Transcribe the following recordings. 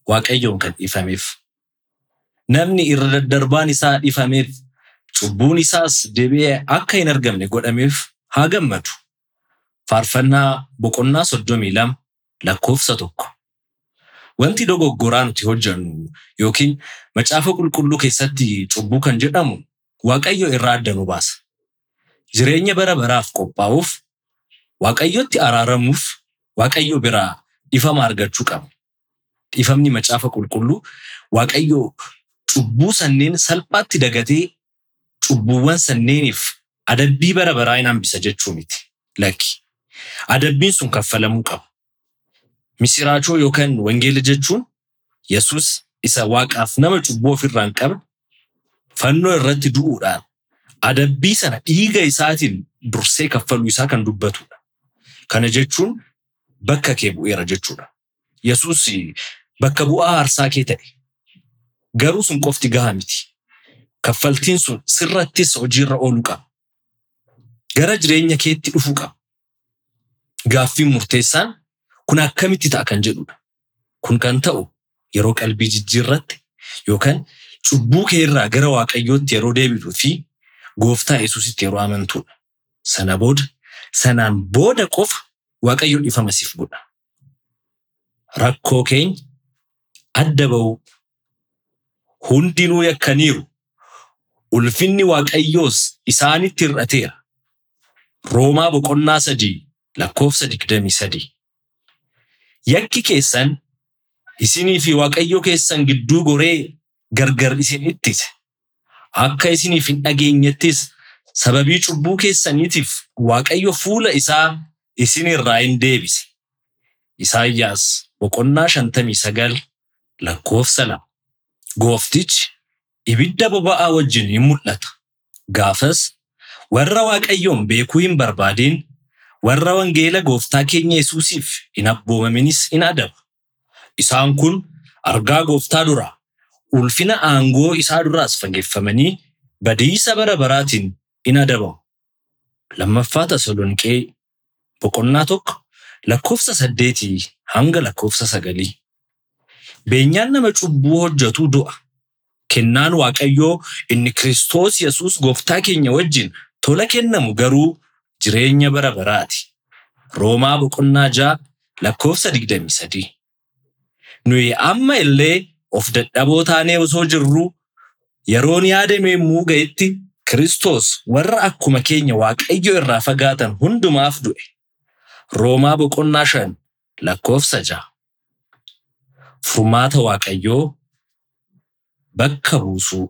Waaqayyoon kan dhiifameef. Namni irra daddarbaan isaa dhiifameef cubbuun isaas deebi'ee akka hin argamne godhameef haa gammadu. Faarfannaa boqonnaa soddomii lama lakkoofsa tokko. Wanti dogoggoraa nuti hojjennu yookiin macaafa qulqulluu keessatti cubbuu kan jedhamu Waaqayyo irraa adda nu baasa. Jireenya bara baraaf qophaa'uuf, Waaqayyotti araaramuuf, Waaqayyo biraa dhiifama argachuu qabna. Dhiifamni macaafa qulqulluu Waaqayyo cubbuu sanneen salphaatti dagatee cubbuuwwan sanneeniif adabbii bara baraa hin hambisa jechuu miti. Lakki. Adabbiin sun kaffalamuu qaba. Misiraachoo yookaan wangeela jechuun Yesus isa waaqaaf nama cubbuu ofirraa hin qabne fannoo irratti du'uudhaan adabbii sana dhiiga isaatiin dursee kaffaluu isaa kan dubbatudha. Kana jechuun bakka kee bu'eera jechuudha. Yesus bakka bu'aa aarsaa kee ta'e. Garuu sun qofti gahaa miti. Kaffaltiin sun sirrattis hojiirra ooluu qaba. Gara jireenya keetti dhufuu qaba. Gaaffiin murteessaan kun akkamitti ta'a kan jedhudha. Kun kan ta'u yeroo qalbii jijjiirratte yookaan cubbuu kee irraa gara Waaqayyootti yeroo deebituu fi gooftaa Yesuusitti yeroo amantudha. Sana booda sanaan booda qofa Waaqayyo dhiifama siif godha. Rakkoo keenya adda ba'uu hundinuu yakkaniiru. Ulfinni Waaqayyoos isaanitti hir'ateera. Roomaa boqonnaa sadii lakkoofsa digdamii sadii. Yakki keessan isinii fi Waaqayyo keessan gidduu goree gargar isin ittise. Akka isiniif hin dhageenyettis sababii cubbuu keessaniitiif Waaqayyo fuula isaa isinirraa hin deebise. Isaayyaas boqonnaa shantamii sagal lakkoofsa lama. Gooftichi ibidda boba'aa wajjin hin mul'ata. Gaafas warra Waaqayyoon beekuu hin barbaadin warra wangeela gooftaa keenya Yesuusiif hin abboomaminis in adaba. Isaan kun argaa gooftaa duraa ulfina aangoo isaa duraas fageeffamanii badiisa bara baraatiin in adabamu. Lammaffaa Tasalonqee boqonnaa tokko lakkoofsa saddeetii hanga lakkoofsa sagalii. Beenyaan nama cubbuu hojjetu du'a. Kennaan Waaqayyoo inni Kiristoos Yesuus gooftaa keenya wajjin tola kennamu garuu jireenya bara baraati. Roomaa boqonnaa ja'a lakkoofsa digdamii sadii. Nuyi amma illee of dadhaboo taanee osoo jirruu yeroon yaadame yommuu ga'etti Kiristoos warra akkuma keenya Waaqayyo irraa fagaatan hundumaaf du'e. Roomaa boqonnaa shan lakkoofsa ja'a. Furmaata Waaqayyoo bakka buusuu.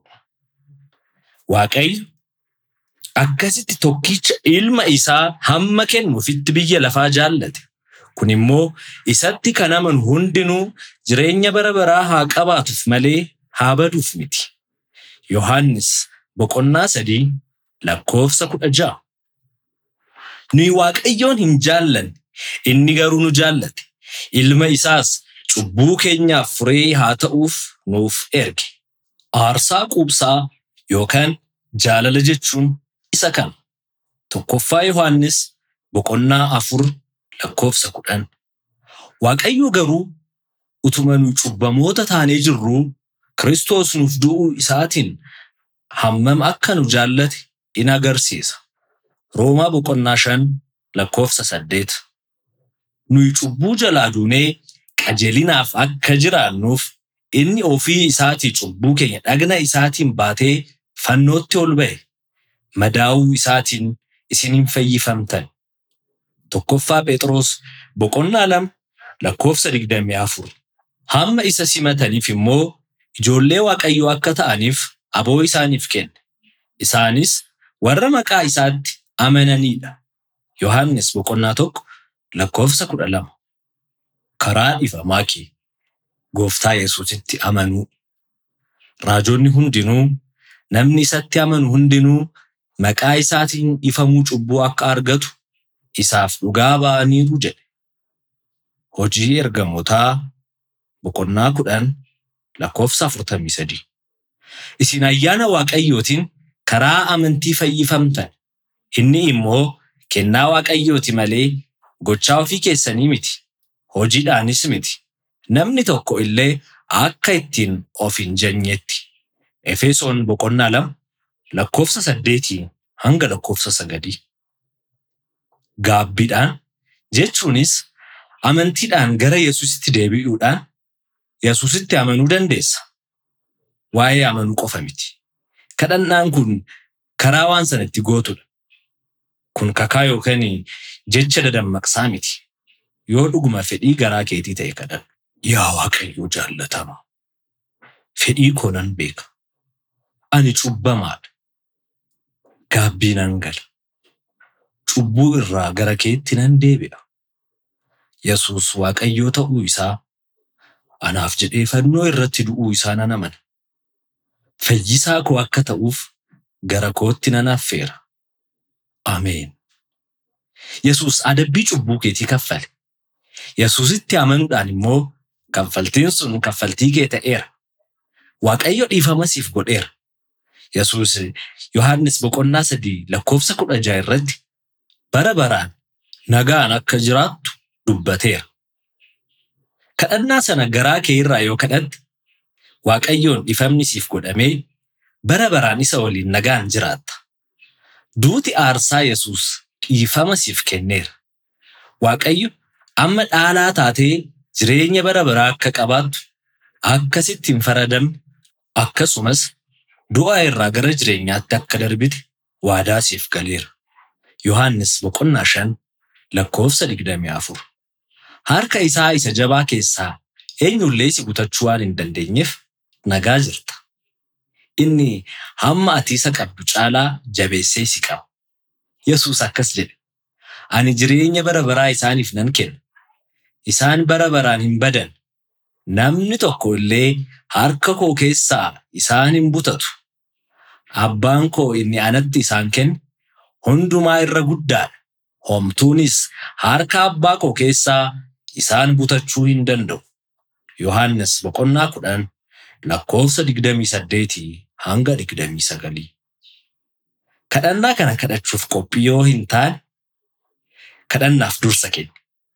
Waaqayyo akkasitti tokkicha ilma isaa hamma kennuufitti biyya lafaa jaallate. Kun immoo isatti kan amanu hundinuu jireenya bara baraa haa qabaatuuf malee haa baduuf miti. Yohaannis boqonnaa sadii lakkoofsa kudha ja'a. Nuyi Waaqayyoon hin jaallanne inni garuu nu jaallate. Ilma isaas cubbuu keenyaaf furee haa ta'uuf nuuf erge. Aarsaa quubsaa yookaan jaalala jechuun isa kana. Tokkoffaa Yohaannis boqonnaa afur lakkoofsa kudhan. Waaqayyo garuu utuma nu cubbamoota taanee jirruu Kiristoos nuuf du'uu isaatiin hammam akka nu jaallate in agarsiisa. Roomaa boqonnaa shan lakkoofsa saddeet. Nuyi cubbuu jalaa duunee qajeelinaaf akka jiraannuuf inni ofii isaatii cubbuu keenya dhagna isaatiin baatee fannootti ol ba'e. Madaa'uu isaatiin isiniin fayyifamtan. Tokkoffaa Phexros boqonnaa lama lakkoofsa digdamii afur. Hamma isa simataniif immoo ijoollee Waaqayyoo akka ta'aniif aboo isaaniif kenne. Isaanis warra maqaa isaatti amananidha. Yohaannis boqonnaa tokko lakkoofsa kudha lama. Karaa dhiifamaa kee gooftaa Yesuusitti amanuu. Raajonni hundinuu namni isatti amanu hundinuu maqaa isaatiin dhiifamuu cubbuu akka argatu isaaf dhugaa ba'aniiru jedhe. Hojii ergamootaa boqonnaa kudhan lakkoofsa afurtamii sadii. Isin ayyaana Waaqayyootiin karaa amantii fayyifamtan. Inni immoo kennaa Waaqayyooti malee gochaa ofii keessanii miti. Hojiidhaanis miti. Namni tokko illee akka ittiin of hin jajnetti. Efesoon boqonnaa lama lakkoofsa saddeetii hanga lakkoofsa sagalii. Gaabbiidhaan jechuunis amantiidhaan gara Yesuusitti deebi'uudhaan Yesuusitti amanuu dandeessa. Waa'ee amanuu qofa miti. Kadhannaan kun karaa waan sana itti gootudha. Kun kakaa yookaan jecha dadammaqsaa miti. Yoo dhuguma fedhii garaa keetii ta'e kadhadhu. Yaa Waaqayyoo jaallatama. Fedhii koo nan beeka. Ani cubbamaadha. Gaabbii nan gala. Cubbuu irraa gara keetti nan deebi'a. Yesuus Waaqayyoo ta'uu isaa anaaf jedhee fannoo irratti du'uu isaa nan amana. Fayyisaa koo akka ta'uuf gara kootti nan affeera. Ameen. Yesuus adabbii cubbuu keetii kaffale. Yesuusitti amanuudhaan immoo kaffaltiin sun kaffaltii kee ta'eera. Waaqayyo dhiifama siif godheera. Yesuus Yohaannis boqonnaa sadii lakkoofsa kudha jaha irratti bara baraan nagaan akka jiraattu dubbateera. Kadhannaa sana garaa kee irraa yoo kadhatte Waaqayyoon dhiifamni siif godhamee bara baraan isa waliin nagaan jiraatta. Duuti aarsaa Yesuus dhiifama siif kenneera. Waaqayyo amma dhaalaa taatee jireenya bara baraa akka qabaattu akkasitti hin faradamne akkasumas du'a irraa gara jireenyaatti akka darbite waadaa siif galeera. Yohaannis boqonnaa shan lakkoofsa digdamii afur. Harka isaa isa jabaa keessaa eenyullee si butachuu waan hin dandeenyeef nagaa jirta. Inni hamma ati isa qabdu caalaa jabeessee si qaba. Yesuus akkas jedhe. Ani jireenya bara baraa isaaniif nan kenna. Isaan bara baraan hin badan. Namni tokko illee harka koo keessaa isaan hin butatu. Abbaan koo inni anatti isaan kenne hundumaa irra guddaadha. Homtuunis harka abbaa koo keessaa isaan butachuu hin danda'u. Yohaannis boqonnaa kudhan lakkoofsa digdamii saddeetii hanga digdamii sagalii. Kadhannaa kana kadhachuuf qophii yoo hin taane kadhannaaf dursa kenni.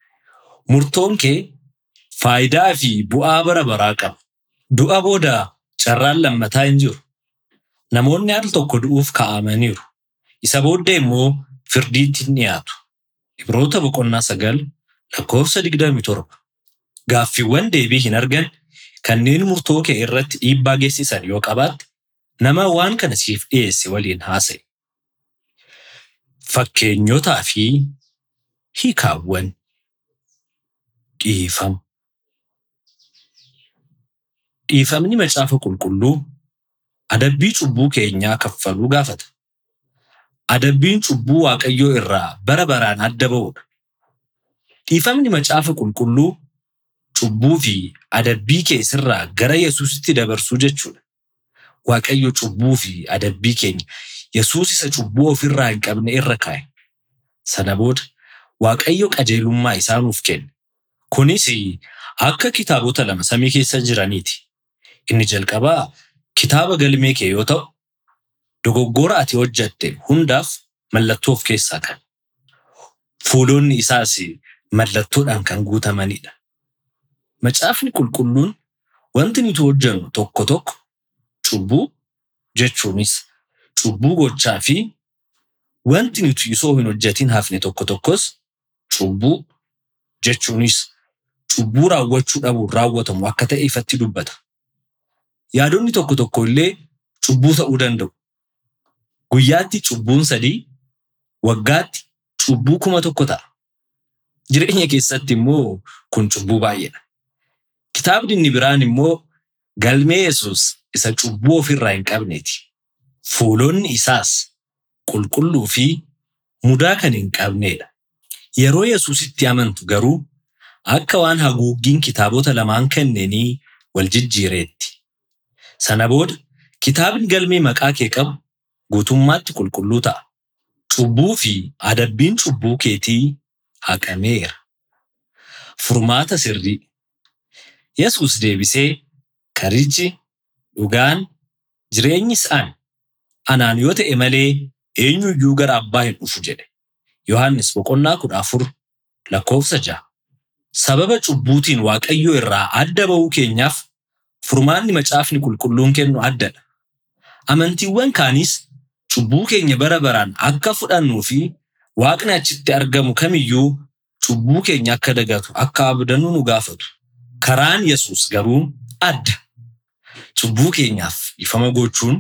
Murtoon kee faayidaa fi bu'aa bara baraa qaba. Du'a booda carraan lammataa hin jiru. Namoonni al tokko du'uuf kaa'amaniiru. Isa booddee immoo firdiitti hin dhiyaatu. Ibroota boqonnaa sagal lakkoofsa digdamii torba. Gaaffiiwwan deebii hin argan kanneen murtoo kee irratti dhiibbaa geessisan yoo qabaatte nama waan kana siif dhiyeesse waliin haasa'e. Fakkeenyotaa fi hiikaawwan dhiifama. Dhiifamni macaafa qulqulluu adabbii cubbuu keenyaa kaffaluu gaafata. Adabbiin cubbuu Waaqayyoo irraa bara baraan adda ba'udha. Dhiifamni macaafa qulqulluu cubbuu fi adabbii kee sirraa gara Yesuusitti dabarsuu jechuudha. Waaqayyo cubbuu fi adabbii keenya Yesuus isa cubbuu ofirraa hin qabne irra kaa'e. Sana booda Waaqayyo qajeelummaa isaa nuuf kenne. Kunis akka kitaabota lama samii keessa jiraniiti. Inni jalqabaa kitaaba galmee kee yoo ta'u, dogoggora ati hojjatte hundaaf mallattoo of keessaa qaba. Fuulonni isaas mallattoodhaan kan guutamanidha. Macaafni qulqulluun wanti nuti hojjennu tokko tokko cubbuu jechuunis cubbuu gochaa fi wanti nuti osoo hin hojjetin hafne tokko tokkos cubbuu jechuunis cubbuu raawwachuu dhabuun raawwatamu akka ta'e ifatti dubbata. Yaadonni tokko tokko illee cubbuu ta'uu danda'u. Guyyaatti cubbuun sadii, waggaatti cubbuu kuma tokko ta'a. Jireenya keessatti immoo kun cubbuu baay'eedha. Kitaabni inni biraan immoo galmee Yesuus isa cubbuu ofirraa hin qabneeti. Fuulonni isaas qulqulluu fi mudaa kan hin qabneedha. Yeroo Yesuusitti amantu garuu akka waan haguuggiin kitaabota lamaan kanneenii wal jijjiireetti. Sana booda kitaabni galmee maqaa kee qabu guutummaatti qulqulluu ta'a. Cubbuu fi adabbiin cubbuu keetii haqameera. Furmaata sirrii. Yesuus deebisee karichi, dhugaan, jireenyi isaan anaan yoo ta'e malee eenyuyyuu gara abbaa hin dhufu jedhe. Yohaannis boqonnaa kudha afur lakkoofsa ja'a. Sababa cubbuutiin Waaqayyoo irraa adda ba'uu keenyaaf furmaanni macaafni qulqulluun kennu addadha. Amantiiwwan kaanis cubbuu keenya bara baraan akka fudhannuu fi waaqni achitti argamu kamiyyuu cubbuu keenya akka dagatu akka abdannu nu gaafatu. Karaan Yesuus garuu adda. Cubbuu keenyaaf ifama gochuun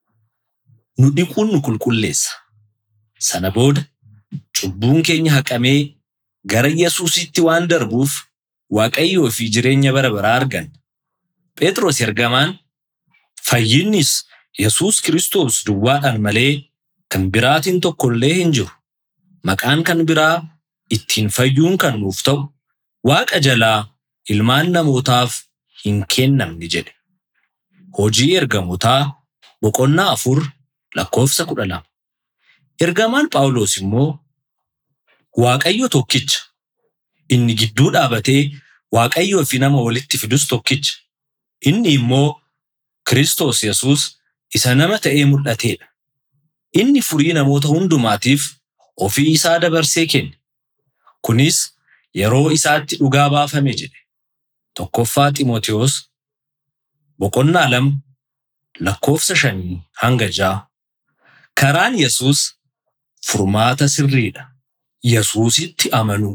nu dhiquun nu qulqulleessa. Sana booda cubbuun keenya haqamee gara Yesuusitti waan darbuuf Waaqayyoo fi jireenya bara baraa arganna. Phexros ergamaan fayyinnis Yesuus Kiristoos duwwaadhaan malee kan biraatiin tokkollee hin jiru. Maqaan kan biraa ittiin fayyuun kan nuuf ta'u Waaqa jalaa ilmaan namootaaf hin kennamne jedhe. Hojii ergamootaa boqonnaa afur lakkoofsa kudha lama. Ergamaan Phaawulos immoo Waaqayyo tokkicha inni gidduu dhaabatee Waaqayyoo fi nama walitti fidus tokkicha. Inni immoo Kiristoos Yesuus isa nama ta'ee mul'ateedha. Inni furii namoota hundumaatiif ofii isaa dabarsee kenne. Kunis yeroo isaatti dhugaa baafame jedhe. Tokkoffaa Xiimotewos boqonnaa lama lakkoofsa shanii hanga ja'a. Karaan Yesuus furmaata sirriidha. Yesuusitti amanuu.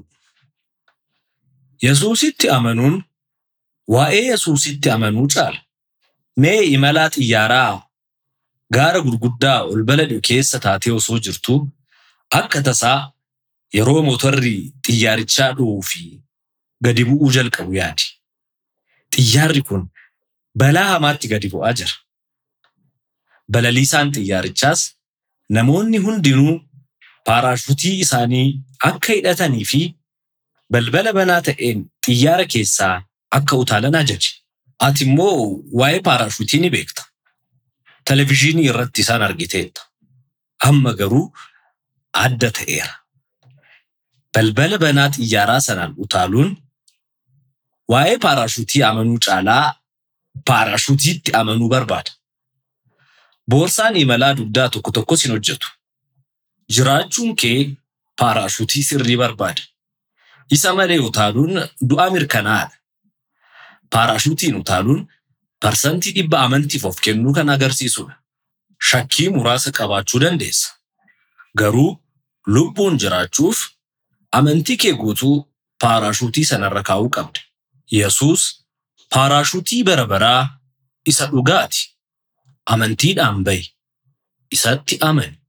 Yesuusitti amanuun waa'ee Yesuusitti amanuu caala. Mee imalaa xiyyaaraa gaara gurguddaa ol balali'u keessa taatee osoo jirtuu akka tasaa yeroo motorri xiyyaarichaa dho'uu fi gadi bu'uu jalqabu yaadi. Xiyyaarri kun balaa hamaatti gadi bu'aa jira. Balaliisaan xiyyaarichaas namoonni hundinuu paaraashuutii isaanii akka hidhatanii fi balbala banaa ta'een xiyyaara keessaa akka utaalan ajaje. Ati immoo waa'ee paaraashuutii ni beekta. Televezyiinii irratti isaan argiteetta. Amma garuu adda ta'eera. Balbala banaa xiyyaaraa sanaan utaaluun waa'ee paaraashuutii amanuu caalaa paaraashuutiitti amanuu barbaada. Boorsaan imalaa dugdaa tokko tokkos hin hojjetu. Jiraachuun kee paaraashuutii sirrii barbaada. Isa malee utaaluun du'a mirkanaa'aadha. Paaraashuutiin utaaluun parsantii dhibba amantiif of kennuu kan agarsiisudha. Shakkii muraasa qabaachuu dandeessa. Garuu lubbuun jiraachuuf amantii kee guutuu paaraashuutii sanarra kaa'uu qabda. Yesuus paaraashuutii bara baraa isa dhugaati. Amantiidhaan bahi. Isatti amani.